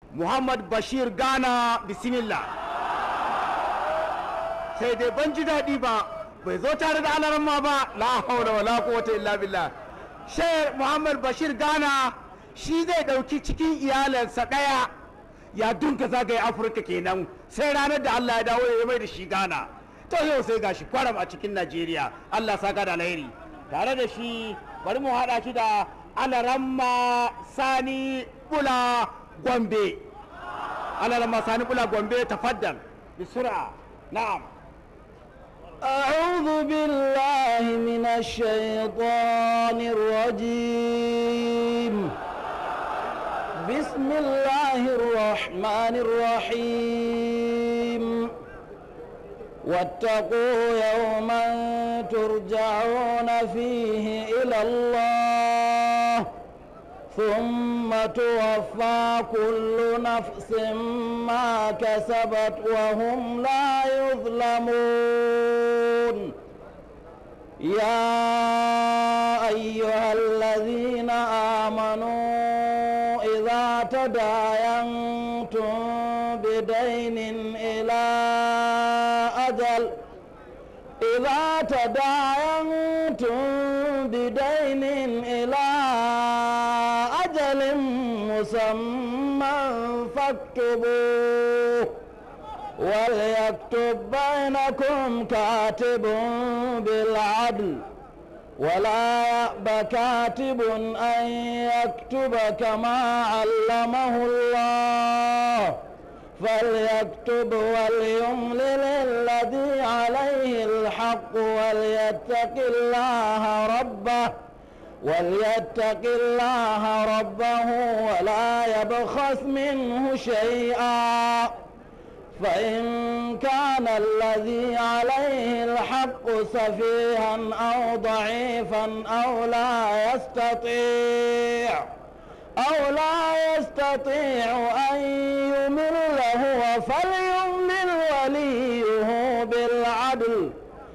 muhammad bashir ghana bismillah sai dai ban ji daɗi ba bai zo tare da alaramma ba la haula wala quwwata illa billah sheikh muhammad bashir ghana shi zai ɗauki cikin iyalansa ɗaya ya dunka zagaye afirka kenan sai ranar da allah ya dawo ya mai da shi ghana to yau sai gashi kwaram a cikin najeriya allah saka da alheri tare da shi bari mu haɗa shi da alaramma sani bula gombe alaramma sani bula gombe tafaddal bisura na'am أعوذ بالله من الشيطان الرجيم بسم الله الرحمن الرحيم واتقوا يوما ترجعون فيه إلى الله ثم توفى كل نفس ما كسبت وهم لا يظلمون يا أيها الذين آمنوا إذا تداينتم بدين إلى أجل إذا تداينتم بدين إلى أجل مسمى فاكتبوه وليكتب بينكم كاتب بالعدل ولا يأب كاتب أن يكتب كما علمه الله فليكتب وليملل الذي عليه الحق وليتق الله ربه وليتق الله ربه ولا يبخس منه شيئا فإن كان الذي عليه الحق سفيها أو ضعيفا أو لا يستطيع أو لا يستطيع أن يمل هو فليملل وليه بالعدل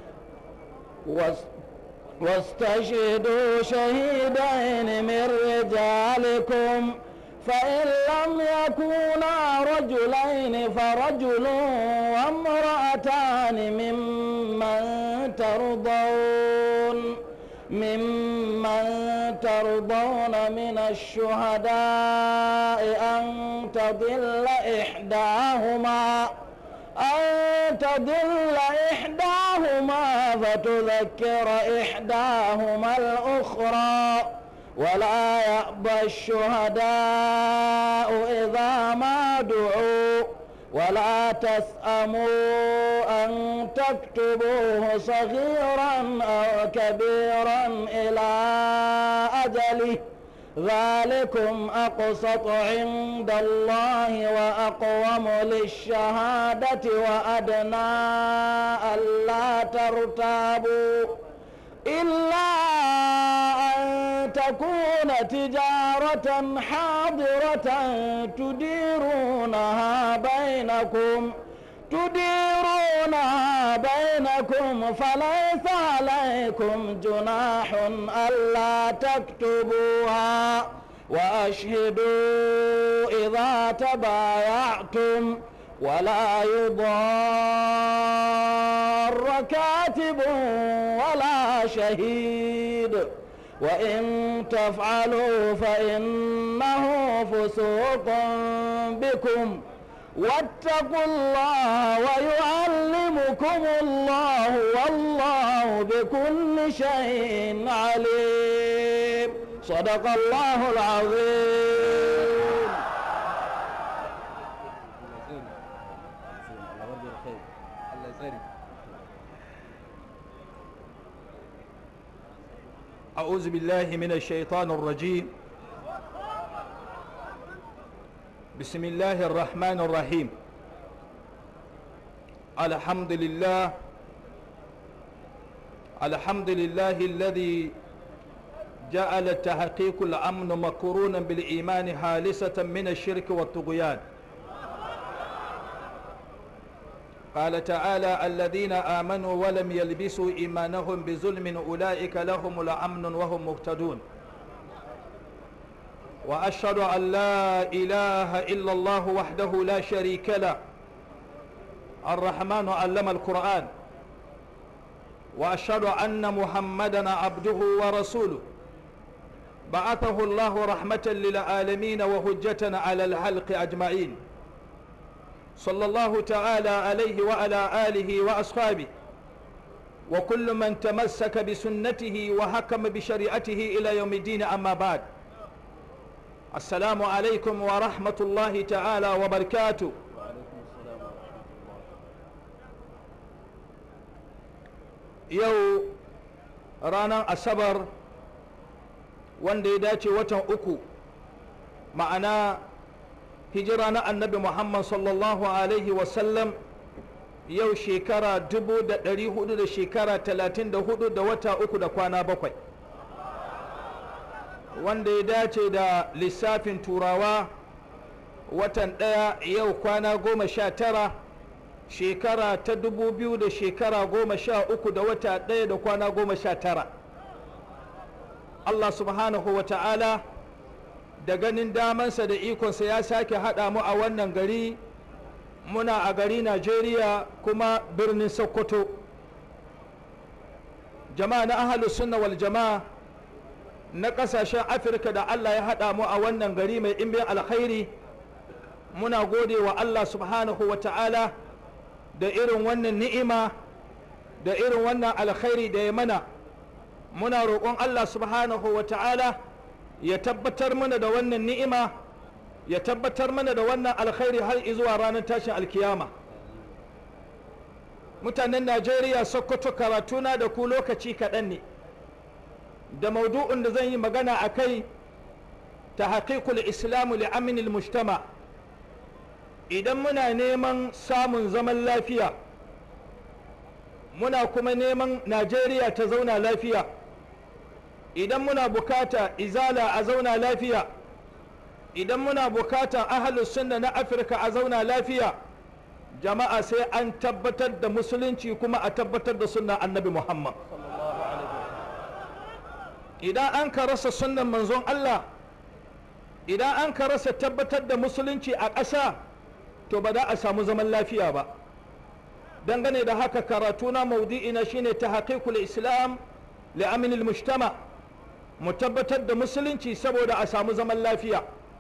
واستشهدوا شهيدين من رجالكم فإن لم يكونا رجلين فرجل وامرأتان ممن ترضون ممن ترضون من الشهداء أن تضل إحداهما أن تضل إحداهما فتذكر إحداهما الأخرى ولا يأبى الشهداء إذا ما دعوا ولا تسأموا أن تكتبوه صغيرا أو كبيرا إلى أجله ذلكم أقسط عند الله وأقوم للشهادة وأدنى ألا ترتابوا إلا أن تكون تجارة حاضرة تديرونها بينكم تديرونها بينكم فليس عليكم جناح ألا تكتبوها وأشهدوا إذا تبايعتم ولا يضار كاتب ولا شهيد وإن تفعلوا فإنه فسوق بكم واتقوا الله ويعلمكم الله والله بكل شيء عليم صدق الله العظيم أعوذ بالله من الشيطان الرجيم بسم الله الرحمن الرحيم الحمد لله الحمد لله الذي جعل تحقيق الأمن مقرونا بالإيمان خالصة من الشرك والطغيان قال تعالى الذين آمنوا ولم يلبسوا إيمانهم بظلم أولئك لهم الأمن وهم مهتدون واشهد ان لا اله الا الله وحده لا شريك له الرحمن علم القران واشهد ان محمدا عبده ورسوله بعثه الله رحمه للعالمين وهجه على الخلق اجمعين صلى الله تعالى عليه وعلى اله واصحابه وكل من تمسك بسنته وحكم بشريعته الى يوم الدين اما بعد السلام عليكم ورحمه الله تعالى وبركاته yau ranar asabar wanda ya dace watan uku ma'ana hijira na annabi muhammad sallallahu alaihi wasallam yau shekara dubu da ɗari hudu da shekara talatin da hudu da wata uku da kwana bakwai wanda ya dace da lissafin turawa watan ɗaya yau kwana goma sha tara shekara ta dubu biyu da shekara goma sha uku da wata ɗaya da kwana goma sha tara Allah subhanahu wa ta'ala da ganin damansa da ikonsa ya sake haɗa mu a wannan gari muna a gari Najeriya kuma birnin Sokoto jama'a na ahalus sunna wal jama'a na ƙasashen Afirka da Allah ya haɗa mu a wannan gari mai ɗimbin alkhairi muna gode wa Allah subhanahu wa ta'ala da irin wannan ni'ima da irin wannan alkhairi da ya mana muna roƙon Allah subhanahu wa ta'ala ya tabbatar mana da wannan ni'ima ya tabbatar mana da wannan alkhairi har zuwa ranar tashin alkiyama mutanen najeriya sokoto karatuna da ku lokaci kaɗan ne da maudu'in da zan yi magana a kai ta haƙiƙul islamu li'aminil mujtama' idan muna neman samun zaman lafiya muna kuma neman najeriya ta zauna lafiya idan muna bukata izala a zauna lafiya idan muna bukata ahalus sunna na afirka a zauna lafiya jama'a sai an tabbatar da musulunci kuma a tabbatar da sunna annabi muhammad idan an ka rasa sunnan manzon allah idan an ka rasa tabbatar da musulunci a ƙasa to ba za a samu zaman lafiya ba dangane da haka karatu na maudu'ina shine ta haƙiƙul islam li'aminil mujtama mu tabbatar da musulunci saboda a samu zaman lafiya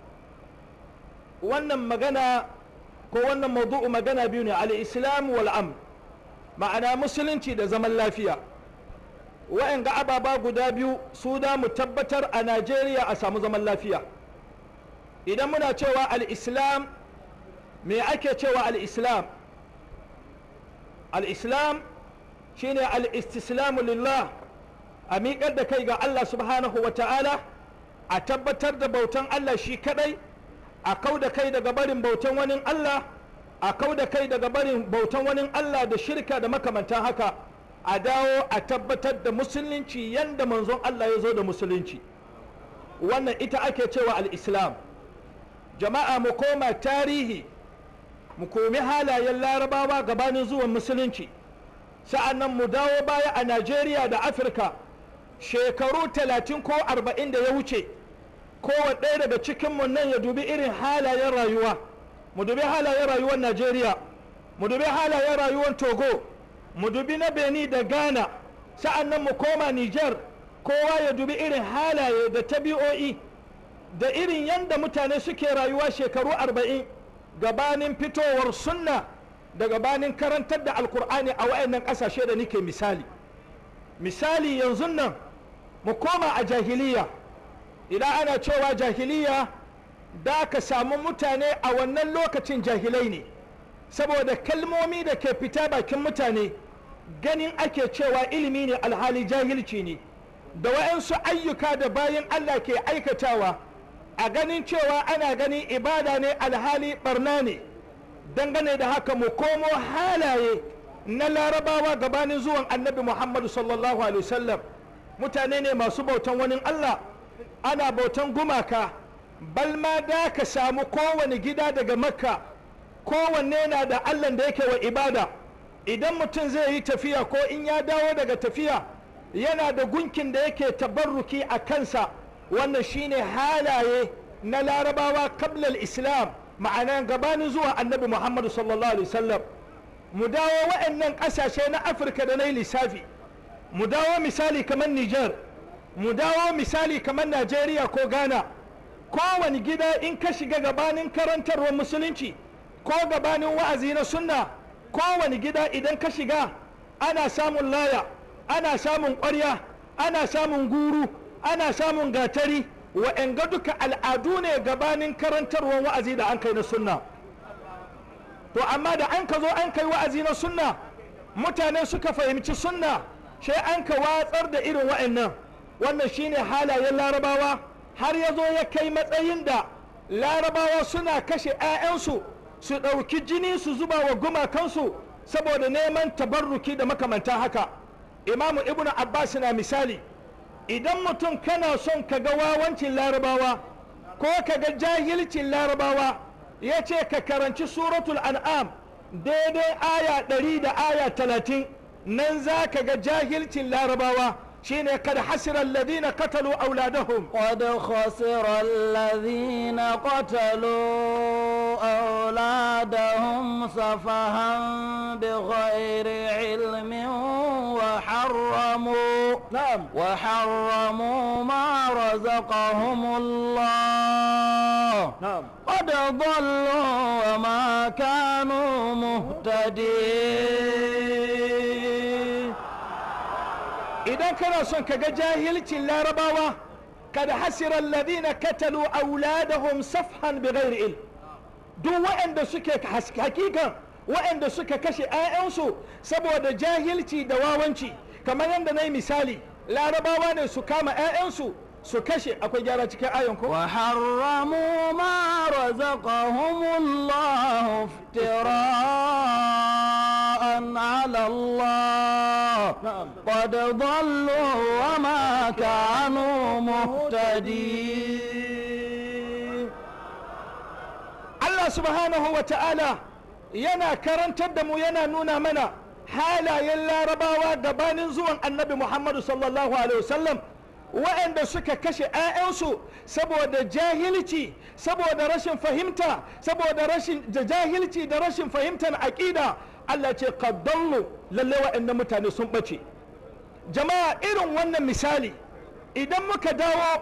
wannan magana ko wannan maudu'u magana biyu ne al-islam wal am ma'ana musulunci da zaman lafiya wa'anga ababa guda biyu su da mu tabbatar a najeriya a samu zaman lafiya idan muna cewa al-islam me ake cewa al-islam al-islam shine al-istislamu lillah a miƙar da kai ga Allah subhanahu wa ta'ala a tabbatar da bautan Allah shi kadai a kau da kai daga barin bautan wani Allah a kau da kai daga barin bautan wani Allah da shirka da makamantan haka a dawo a tabbatar da musulunci yanda manzon Allah ya zo da musulunci wannan ita ake cewa al-islam jama'a mu koma tarihi mu komi halayen larabawa gabanin zuwan musulunci sa'annan mu dawo baya a najeriya da afirka shekaru talatin ko arba'in da ya wuce kowane ɗaya daga cikinmu nan ya dubi irin halayen rayuwa mu dubi halayen rayuwar najeriya mu dubi halayen rayuwar togo mu dubi na beni da ghana sa'annan mu koma niger kowa ya dubi irin halaye da tabi'o'i da irin yadda mutane suke rayuwa shekaru arba'in gabanin fitowar sunna da gabanin karantar da alkur'ani a wayannan ƙasashe da nike misali misali yanzu nan mu koma a jahiliya idan ana cewa jahiliya da ka samu mutane a wannan lokacin jahilai ne saboda kalmomi da ke fita bakin mutane ganin ake cewa ilimi ne alhali jahilci ne da wa'yansu ayyuka da bayan allah ke aikatawa a ganin cewa ana ganin ibada ne alhali barna ne dangane da haka mu komo halaye na larabawa gabanin zuwan annabi muhammadu sallallahu alaihi wasallam mutane ne masu bautan wani allah ana bautan gumaka balma da ka samu kowane gida daga makka kowanne na da allah da yake wa ibada idan mutum zai yi tafiya ko in ya dawo daga tafiya yana da gunkin da yake tabarruki a kansa wannan shine halaye na larabawa kablal islam ma'ana gabanin zuwa annabi muhammadu sallallahu alaihi wasallam mu dawo waɗannan ƙasashe na afirka da na yi lissafi mu dawo misali kamar niger mu dawo misali kamar najeriya ko ghana kowane gida in ka shiga gabanin karantarwar musulunci ko gabanin wa'azi na sunna kowane gida idan ka shiga ana samun laya ana samun ƙwarya ana samun guru ana samun gatari wa'anga duka al'adu ne gabanin karantarwar wa'azi da an kai na sunna to amma da an ka zo an kai wa'azi na sunna mutane suka fahimci sunna sai an ka watsar da irin wa'annan wannan shine halayen larabawa har ya zo ya kai matsayin da larabawa suna kashe 'ya'yansu su ɗauki jini su zuba wa gumakansu saboda neman tabarruki da makamantan haka imamu ibnu abbas na misali idan mutum kana son ka ga wawancin larabawa ko ka ga jahilcin larabawa ya ce ka karanci suratul an'am daidai aya ɗari da aya talatin nan za ka ga jahilcin larabawa shine kad hasira alladhina qatalu auladahum قد خسر الذين قتلوا أولادهم سفها بغير علم وحرموا na'am وحرموا ما رزقهم الله na'am قد ضلوا وما كانوا مهتدين idan kana son ka ga jahilcin larabawa kad hasira alladhina katalu auladahum safhan bighairi ilm duk waɗanda suke has- hakikan waɗanda suka kashe 'ya'yansu saboda jahilci da wawanci kamar yadda na yi misali larabawa ne su kama 'ya'yansu su kashe akwai gyara cikin ayon ko وحرموا ما رزقهم الله افتراء على الله نعم. قد ضلوا وما كانوا مهتدين Allah subhanahu wa ta'ala yana karantar da mu yana nuna mana halayen larabawa gabanin zuwan annabi Muhammadu sallallahu alaihi wasallam waɗanda suka kashe 'ya'yansu saboda jahilci saboda rashin fahimta saboda rashin da jahilci da rashin fahimtar aƙida Allah ce qaddallu lalle waɗannan mutane sun ɓace jama'a irin wannan misali idan muka dawo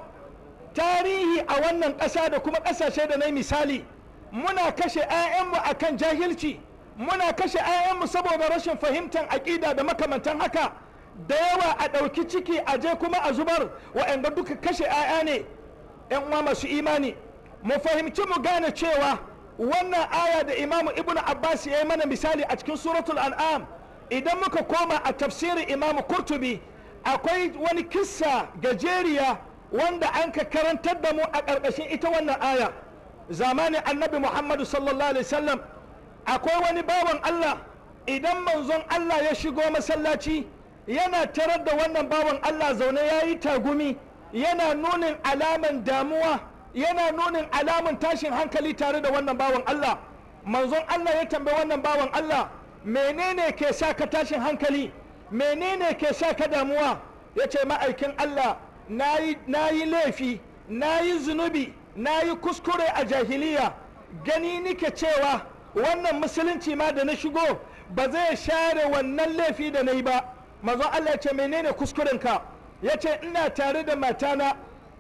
tarihi a wannan ƙasa da kuma ƙasashe da na yi misali muna kashe 'ya'yanmu a kan jahilci muna kashe 'ya'yanmu saboda rashin fahimtar aƙida da makamantan haka da yawa a ɗauki ciki a je kuma a zubar wa'anda duka kashe 'ya'ya ne 'yan uwa masu imani mu fahimci mu gane cewa wannan aya da imamu ibnu abbas ya yi mana misali a cikin suratul an'am idan muka koma a tafsirin imamu kurtubi akwai wani kissa gajeriya wanda an ka karantar da mu a ƙarƙashin ita wannan aya zamanin annabi muhammadu sallallahu alaihi wasallam akwai wani bawan allah idan manzon allah ya shigo masallaci yana tarar da wannan bawan allah zaune ya yi tagumi yana nunin alaman damuwa yana nunin alaman tashin hankali tare da wannan bawan allah manzon allah ya tambayi wannan bawan allah menene ke sa ka tashin hankali menene ke sa ka damuwa ya ce ma'aikin allah na yi laifi na yi zunubi na yi kuskure a jahiliya gani nike cewa wannan musulunci ma da na shigo ba zai share wannan laifi da na yi ba mazan Allah ya ce menene kuskurenka ya ce ina tare da matana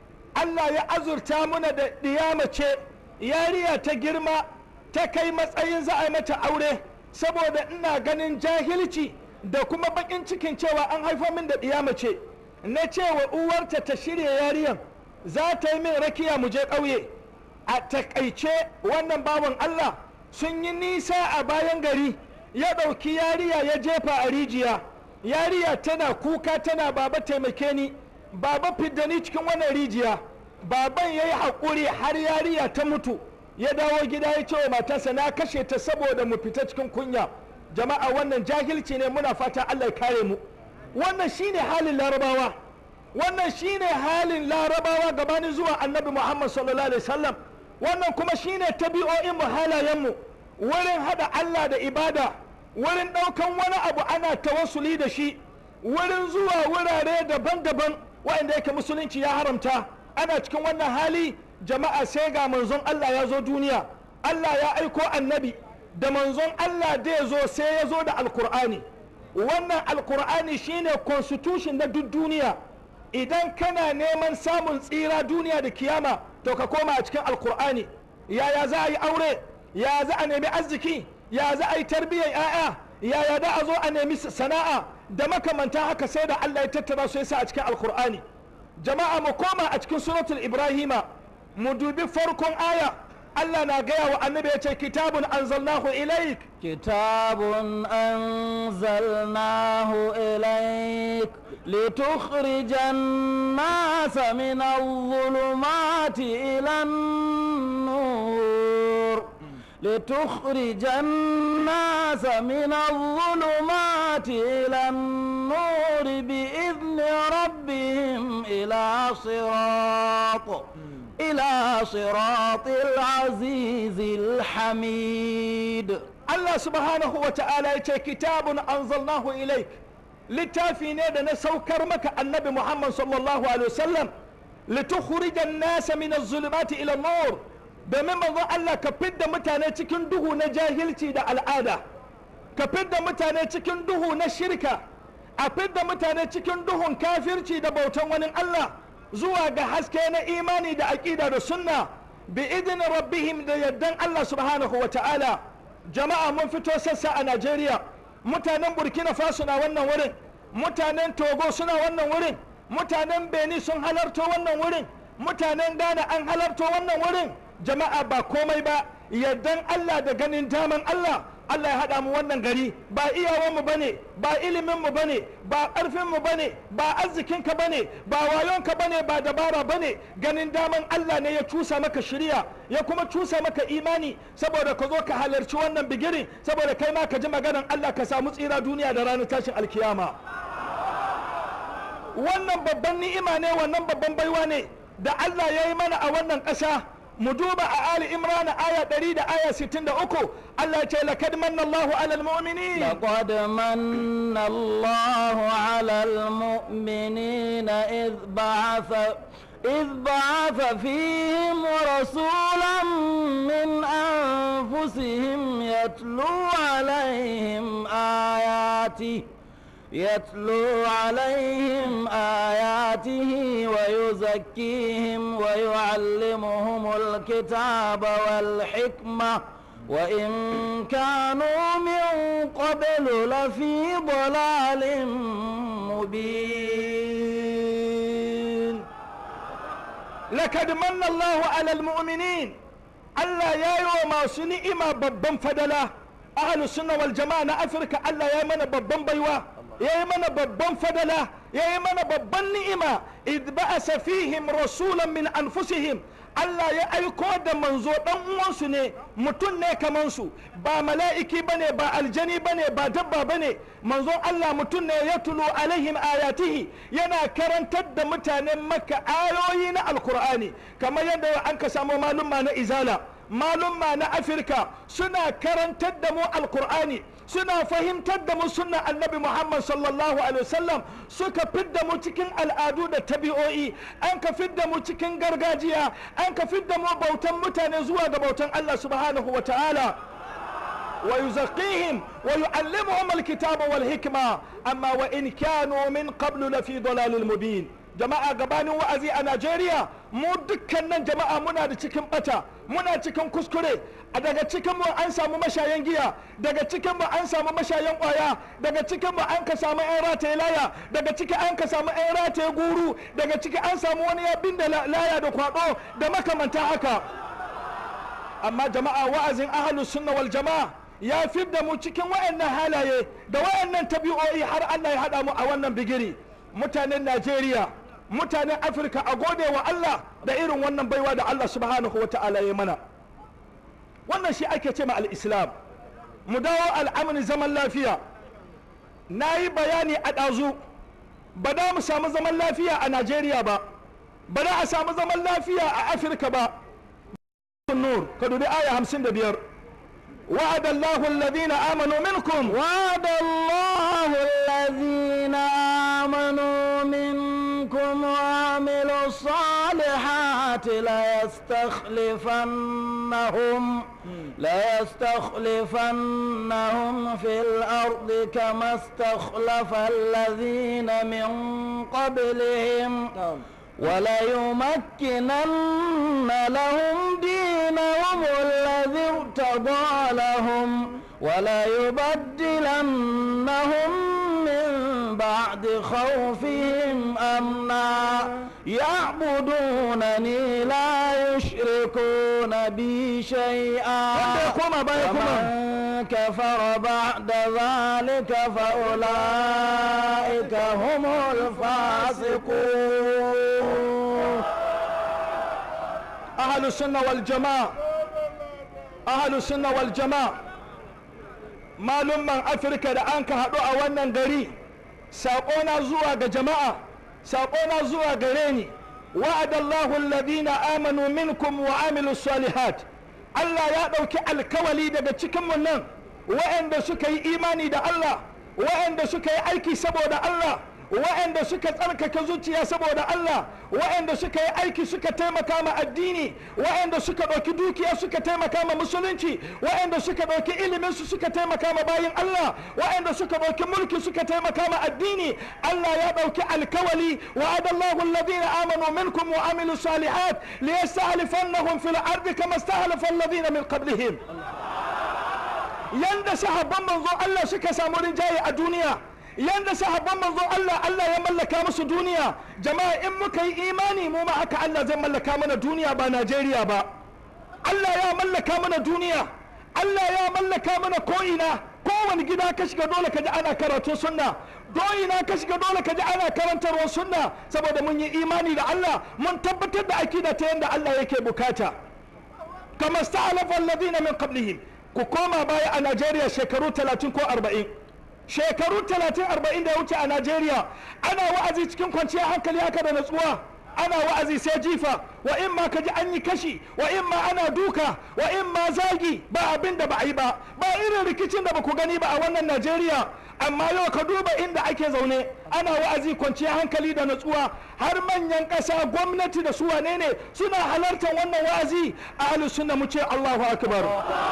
Allah ya azurta muna da ɗiyamace yariya ta girma ta kai matsayin za a yi mata aure saboda ina ganin jahilci da kuma bakin cikin cewa an haifa min da ɗiyamace na cewa uwarta ta shirya yariyan za ta yi min rakiya mu je ƙauye a takaice wannan bawan Allah sun yi nisa a bayan gari ya ɗauki yariya ya jefa a rijiya yariya tana kuka tana baba taimake ni baba fidda ni cikin wannan rijiya baban ya yi haƙuri har yariya ta mutu ya dawo gida ya ce wa matarsa na kashe ta saboda mu fita cikin kunya jama'a wannan jahilci ne muna fata Allah ya kare mu wannan shine halin larabawa wannan shine halin larabawa gabanin zuwa annabi muhammad sallallahu alaihi wasallam wannan kuma shine tabi'o'in mu halayen mu wurin hada Allah da ibada wurin ɗaukan wani abu ana tawassuli da shi wurin zuwa wurare daban-daban waɗanda yake musulunci ya haramta ana cikin wannan hali jama'a sai ga manzon Allah ya zo duniya Allah ya aiko annabi da manzon Allah da ya zo sai ya zo da alkur'ani wannan alkur'ani shine constitution na duk duniya idan kana neman samun tsira duniya da kiyama to ka koma a cikin alkur'ani yaya za a yi aure ya za a nemi arziki ya za a yi tarbiyyar 'ya'ya yaya da a zo a nemi sana'a da makamanta haka sai da Allah ya tattara su yasa a cikin alkur'ani jama'a mu koma a cikin suratul ibrahima mu dubi farkon aya Allah na gaya wa annabi ya ce kitabun anzalnahu ilaik كتاب أنزلناه إليك لتخرج الناس من الظلمات إلى النور لتخرج الناس من الظلمات إلى النور بإذن ربهم إلى صراط إلى صراط العزيز الحميد Allah subhanahu wa ta'ala ya ce kitabun anzalnahu ilaik littafi ne da na saukar maka annabi Muhammad sallallahu alaihi wasallam litukhrijan nasa min az-zulumati ila nur domin manzon Allah ka fidda mutane cikin duhu na jahilci da al'ada ka fidda mutane cikin duhu na shirka a fidda mutane cikin duhun kafirci da bautan wani Allah zuwa ga haske na imani da aƙida da sunna bi idin rabbihim da yardan Allah subhanahu wa ta'ala jama'a mun fito sassa a Najeriya mutanen Burkina Faso na wannan wurin mutanen Togo suna wannan wurin mutanen Benin sun halarto wannan wurin mutanen Ghana an halarto wannan wurin jama'a ba komai ba yardan Allah da ganin daman Allah Allah ya haɗa mu wannan gari ba iyawanmu ba ne ba iliminmu ba ne ba ƙarfinmu ba ne ba arzikinka ba ne ba wayonka ba ne ba dabara ba ne ganin daman Allah ne ya cusa maka shirya ya kuma cusa maka imani saboda ka zo ka halarci wannan bigirin saboda kai ma ka ji maganan Allah ka samu tsira duniya da ranar tashin alkiyama wannan babban ni'ima ne wannan babban baiwa ne da Allah ya yi mana a wannan ƙasa mu duba a ali imran aya 100 da aya 63 Allah ya ce lakad manna Allahu alal mu'minin لقد من الله على المؤمنين إذ بعث إذ بعث فيهم رسولا من أنفسهم يتلو عليهم آياته يتلو عليهم آياته ويزكيهم ويعلمهم الكتاب والحكمة وإن كانوا من قبل لفي ضلال مبين lakad manna Allahu alal mu'minin Allah ya yi wa masu ni'ima babban fadala ahlus sunna wal jama'a na Afirka Allah ya yi mana babban baiwa ya yi mana babban fadala ya yi mana babban ni'ima id ba'asa fihim rasulan min anfusihim Allah ya aiko da manzo dan uwansu ne mutum ne kaman su ba mala'iki bane ba aljani bane ba dabba bane manzon Allah mutum ne ya tulo alaihim ayatihi yana karantar da mutanen makka ayoyi na alkur'ani kamar yadda an ka samu malumma na izala malumma na afirka suna karantar da mu alkur'ani suna fahimtar da mu sunna annabi muhammad sallallahu alaihi wasallam suka fidda mu cikin al'adu da tabi'o'i an ka fidda mu cikin gargajiya an ka fidda mu bautan mutane zuwa ga bautan allah subhanahu wa ta'ala ويزكيهم ويعلمهم الكتاب والحكمة أما وإن كانوا من قبل لفي ضلال مبين jama'a gabanin wa'azi a Najeriya mu dukkanin jama'a muna da cikin bata muna cikin kuskure a daga cikin mu an samu mashayan giya daga cikin mu an samu mashayan kwaya daga cikin mu an ka samu yan rataye laya daga ciki an ka samu yan rataye guru daga ciki an samu wani ya binda laya da kwado da makamanta haka amma jama'a wa'azin ahlus sunna wal jama'a ya fidda mu cikin wayannan halaye da wayannan tabi'o'i har Allah ya hada mu a wannan bigiri mutanen Najeriya mutanen Afirka a gode wa Allah da irin wannan baiwa da Allah subhanahu wa ta'ala ya mana wannan shi ake ce ma al-islam mu dawo al'amin zaman lafiya na yi bayani a ɗazu ba da mu samu zaman lafiya a Najeriya ba ba da a samu zaman lafiya a Afirka ba nur ka dubi aya hamsin da biyar وعد الله الذين آمنوا منكم وعد الله الذين آمنوا منكم وعملوا الصالحات الساعة ليستخلفنهم ليستخلفنهم في الأرض كما استخلف الذين من قبلهم وليمكنن لهم دينهم الذي ارتضى لهم وليبدلنهم من بعد خوفهم أمنا يعبدونني لا يشركون بي شيئا wanda ya koma baya kuma ومن كفر بعد ذلك فأولئك هم الفاسقون ahalu sunna wal jama'a ahalu sunna wal jama'a malumman afirka da an ka haɗu a wannan gari saƙona zuwa ga jama'a saƙona zuwa gare ni wa'adallahu alladhina amanu minkum wa amilu salihat Allah ya ɗauki alkawali daga cikinmu nan wa'anda suka yi imani da Allah wa'anda suka yi aiki saboda Allah wa'anda suka tsarkake zuciya saboda Allah wa'anda suka yi aiki suka taimaka ma addini wa'anda suka ɗauki dukiya suka taimaka ma musulunci wa'anda suka ɗauki ilimin su suka taimaka ma bayin Allah wa'anda suka ɗauki mulki suka taimaka ma addini Allah ya ɗauki alkawali wa'adallahu alladhina amanu minkum wa amilu salihat liyasta'lifannahum fil ardi kama sta'lafa alladhina min qablihim yanda sahabban manzo Allah suka samu rinjaye a duniya yanda sahabban manzo Allah Allah ya mallaka musu duniya jama'a in muka yi imani mu ma haka Allah zai mallaka mana duniya ba Najeriya ba Allah ya mallaka mana duniya Allah ya mallaka mana ko'ina kowane gida ka shiga dole ka ji ana karatu sunna do'ina ka shiga dole ka ji ana karantarwa sunna saboda mun yi imani da Allah mun tabbatar da akida ta yanda Allah yake bukata kama sta'alafa alladhina min qablihim ku koma baya a Najeriya shekaru 30 ko 40 shekaru 30 40 da ya wuce a Najeriya ana wa'azi cikin kwanciyar hankali haka da natsuwa ana wa'azi sai jifa wa in ma kaji an yi kashi wa in ma ana duka wa in ma zagi ba abin da ba a yi ba ba irin rikicin da ba ku gani ba a wannan Najeriya amma yau ka duba inda ake zaune ana wa'azi kwanciyar hankali da natsuwa har manyan ƙasa gwamnati da su wane ne suna halartar wannan wa'azi a sunna mu ce Allahu akbar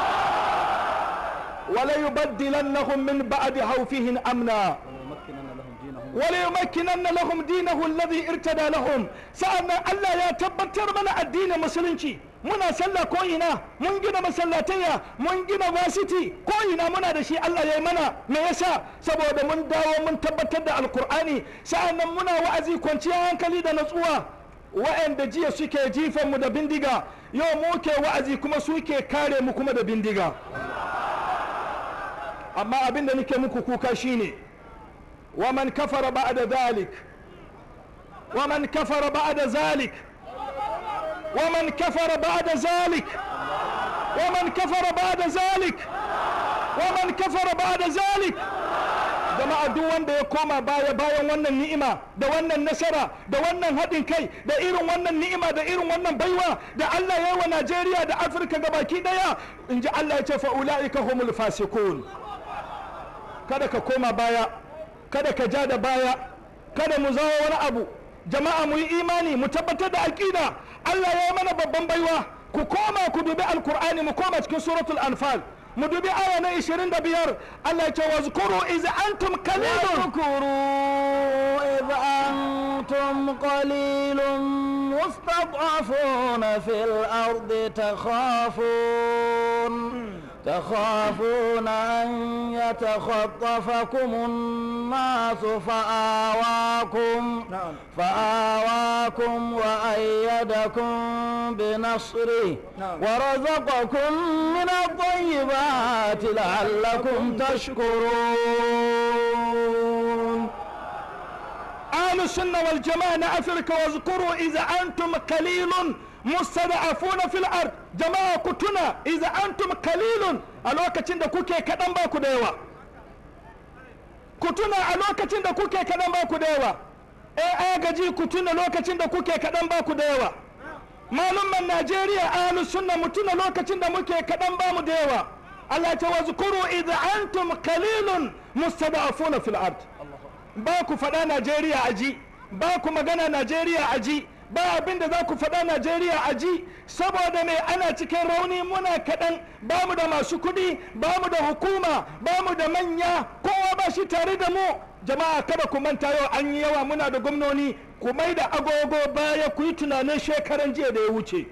wala yubaddilannahum min ba'di hawfihim amna وليمكنن لهم دينه الذي ارتدى لهم سألنا الله يا تبتر من الدين مسلمتي muna sallah ko ina mun gina masallatayya mun gina vasiti ko ina muna da shi Allah ya yi mana me yasa saboda mun dawo mun tabbatar da alkur'ani sa'annan muna wa'azi kwanciyar hankali da natsuwa wa'anda jiya suke jifan mu da bindiga yau muke wa'azi kuma suke kare mu kuma da bindiga amma abin da nake muku kuka shine ومن كفر بعد ذلك ومن كفر بعد ذلك ومن كفر بعد ذلك ومن كفر بعد ذلك ومن كفر بعد ذلك jama'a duk wanda ya koma baya bayan wannan ni'ima da wannan nasara da wannan haɗin kai da irin wannan ni'ima da irin wannan baiwa da Allah ya yi wa Najeriya da Afirka gabaki daya in ji Allah ya ce fa ula'ika humul fasikun kada ka koma baya kada ka ja da baya kada mu zawo wani abu jama'a mu yi imani mu tabbatar da aƙida Allah ya yi mana babban baiwa ku koma ku dubi alkur'ani mu koma cikin suratul anfal mu dubi aya na 25 Allah ya ce wa zkuru iz antum qalilun واذكروا إذ أنتم قليل مستضعفون في الأرض تخافون تخافون أن يتخطفكم الناس فآواكم نعم. فآواكم وأيدكم بنصره نعم. ورزقكم من الطيبات لعلكم تشكرون أهل السنة والجماعة أفريقيا واذكروا إذا أنتم قليل مستضعفون في الأرض جماعة كتنا إذا أنتم قليل الوقت عند كوكي كدن باكو ديوا كتنا الوقت عند كوكي كدن باكو ديوا إيه أجي كتنا الوقت عند كوكي كدن باكو ديوا malumman Najeriya ahlus sunna mutuna lokacin da muke kaɗan bamu da yawa Allah ta wazkuru idza antum qalilun mustada'afuna fil ard ba ku faɗa Najeriya aji ba ku magana Najeriya aji ba abin da za ku faɗa najeriya a ji saboda mai ana cikin rauni muna kaɗan ba mu da masu kuɗi ba mu da hukuma ba mu da manya kowa ba shi tare da mu jama'a kada ku manta yau an yi yawa muna da gwamnoni ku mai da agogo baya ku yi tunanin shekaran jiya da ya wuce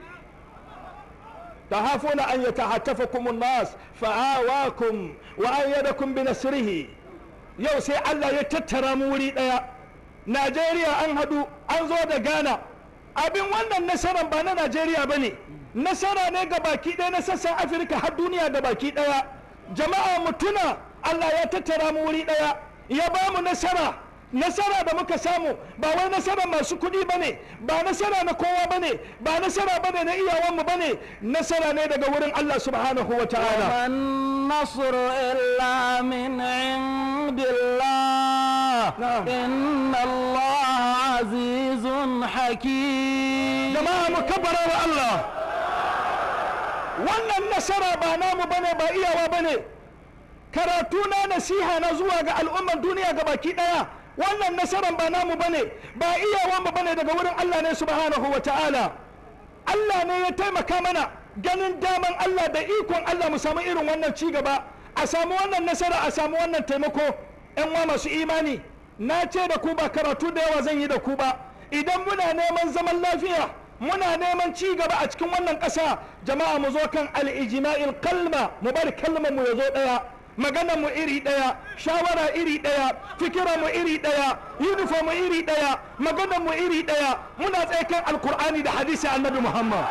تخافون أن يتعاطفكم الناس فآواكم وأيدكم بنصره yau sai Allah ya tattara mu wuri ɗaya Najeriya an haɗu an zo da Ghana abin wannan nasarar ba na Najeriya ba ne nasara ne ga baki ɗaya na sassan Afirka har duniya ga baki ɗaya jama'a mutuna Allah ya tattara mu wuri ɗaya ya ba mu nasara nasara da muka samu ba wai nasara masu kuɗi ba ne ba nasara na kowa ba ne ba nasara ba ne na iyawanmu ba ne nasara ne daga wurin Allah subhanahu wa ta'ala النصر إلا من عند الله نعم. إن الله عزيز حكيم jama'a mu kabbara wa Allah wannan nasara ba namu bane ba iyawa bane karatu na nasiha na zuwa ga al'ummar duniya ga baki daya wannan nasaran ba namu bane ba iyawan mu bane daga wurin Allah ne subhanahu wa ta'ala Allah ne ya taimaka mana ganin daman Allah da ikon Allah mu samu irin wannan ci gaba a samu wannan nasara a samu wannan taimako yan wa masu imani na ce da ku ba karatu da yawa zan yi da ku ba idan muna neman zaman lafiya muna neman ci gaba a cikin wannan ƙasa jama'a mu zo kan al-ijma'il kalma mu bari kalmar mu ya zo ɗaya magana mu iri ɗaya shawara iri ɗaya fikira mu iri ɗaya uniform mu iri ɗaya magana mu iri ɗaya muna tsaye kan alkur'ani da hadisi annabi muhammad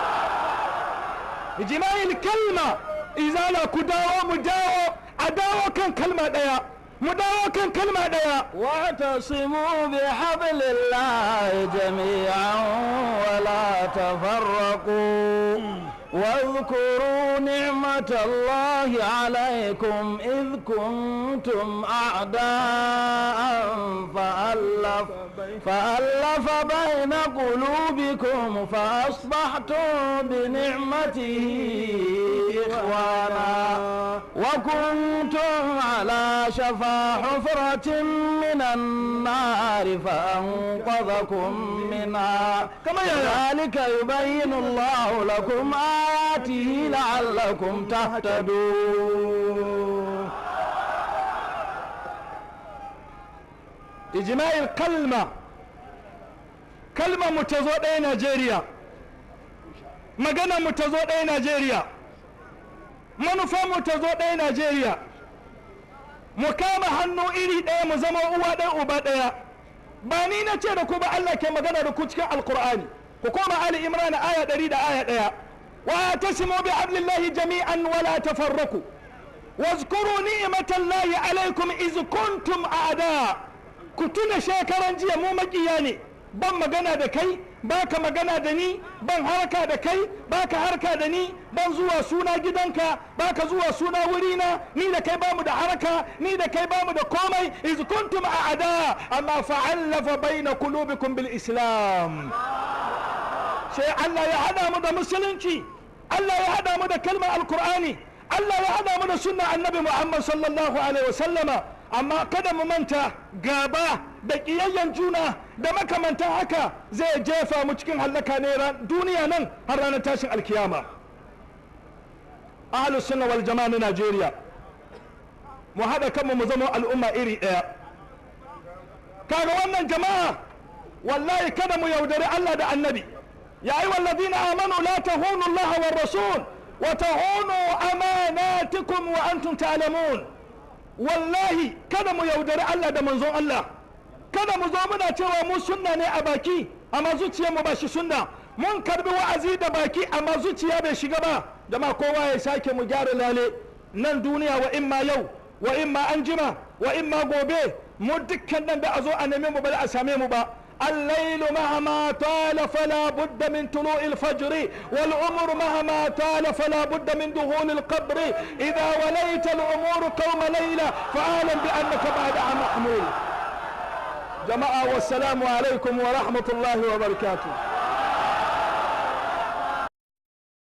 ijma'il kalma izala ku dawo mu dawo a dawo kan kalma ɗaya mu dawo kan kalma ɗaya واعتصموا بحبل الله جميعا ولا تفرقوا واذكروا نعمة الله عليكم إذ كنتم أعداء فألف, فألف بين قلوبكم فأصبحتم بنعمته إخوانا وكنتم على شفا حفرة من النار فأنقذكم منها كما يا- كذلك يبين الله لكم آياته لعلكم تهتدون ijma'il kalma kalmar mu ta zo ɗaya najeriya magana mu ta zo ɗaya najeriya manufar mu ta zo ɗaya najeriya mu kama hannu iri ɗaya mu zama uwa ɗaya uba ɗaya ba ni na ce da ku ba Allah ke magana da ku cikin alkur'ani ku koma ali imran aya ɗari da aya ɗaya wa tasimu bi hablillahi jami'an wala tafarraku واذكروا نعمة الله عليكم إذ كنتم أعداء كتنا شاكرا جيا مو مكياني ban magana da kai baka magana da ni ban harka da kai baka harka da ni ban zuwa suna gidanka baka zuwa suna wurina ni da kai bamu da harka ni da kai bamu da komai iz kuntum a'da amma fa'allafa baina qulubikum bil islam sai Allah ya hada mu da musulunci Allah ya hada mu da kalmar alkur'ani Allah ya hada mu da sunna annabi Muhammad sallallahu alaihi wasallama amma kada mu manta gaba da ƙiyayyen juna da makamantan haka zai jefa mu cikin hallaka ne ran- duniya nan har ranar tashin alkiyama ahlus sunna wal jama'a na Najeriya mu haɗa kanmu mu zama al'umma iri ɗaya kaga wannan jama'a wallahi kada mu yaudari Allah da annabi ya yi wallazina amanu la tahunu Allah wa rasul wa tahunu amanatikum wa antum ta'lamun wallahi kada mu yaudari Allah da manzon Allah kada mu zo muna cewa mu sunna ne a baki amma zuciyar mu ba shi sunna mun karbi wa'azi da baki amma zuciya bai shiga ba jama'a kowa ya sake mu gyara lale nan duniya wa imma yau wa imma anjima wa imma gobe mu dukkan nan da a zo a neme mu ba da a same mu ba الليل مهما طال فلا بد من طلوع الفجر والعمر مهما طال فلا بد من دخول القبر إذا وليت الأمور قوم ليلة فأعلم بأنك بعدها محمول جماعة والسلام عليكم ورحمة الله وبركاته